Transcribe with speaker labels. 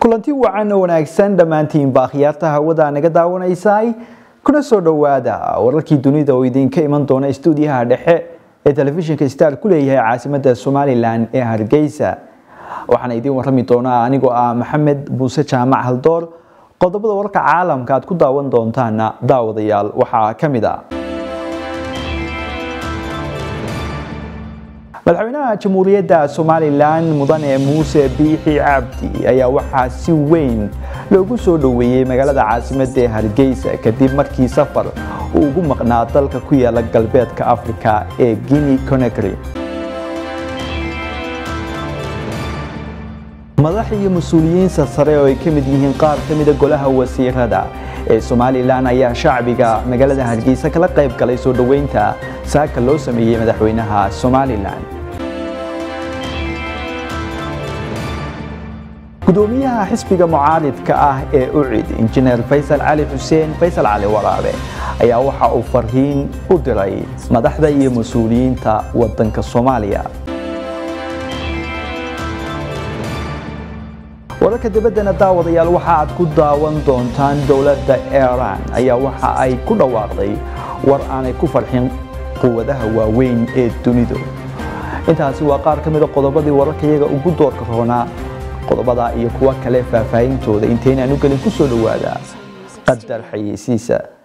Speaker 1: kulanti wacan oo wanaagsan dhammaantiinba akhyaarta hawada naga daawanaysay kuna soo dhowaada wararkii dunida oo idinka iman doona stuudiyaha dhexe ee telefishinka star ku leeyahay caasimada somalilan ee hargeysa waxaana idiin warami doonaa anigoo ah maxamed buuse jaamac haldoor qodobada wararka caalamka aad ku daawan doontaana daawadayaal waxaa ka mid a madaxweynaha jamhuuriyadda somalilan mudane muuse biixi cabdi ayaa waxaa si weyn loogu soo dhoweeyey magaalada caasimadda ee hargeysa kadib markii safar uu ugu maqnaa dalka ku yaala galbeedka africa ee guinea conakry madax iyo mas-uuliyiin sarsare oo ay ka mid yihiin qaar ka mida golaha wasiirada ee somalilan ayaa shacbiga magaalada hargeysa kala qayb galay soo dhoweynta saaka loo sameeyey madaxweynaha somalilan gudoomiyaha xisbiga mucaaridka ah ee ucid injineer faysal cali xuseen faysal cali waraabe ayaa waxa uu farhiin u diray madaxda iyo mas-uuliyiinta wadanka soomaaliya wararka dibaddana daawadayaal waxa aad ku daawan doontaan dowladda iiraan ayaa waxa ay ku dhawaaqday war aanay ku farxin quwadaha waaweyn ee dunidu intaasi waa qaar ka mida qodobadii wararkayaga ugu doorka roonaa qodobada iyo kuwo kale faahfaahintooda intaynaan u gelin ku soo dhowaada qadar xayeysiisa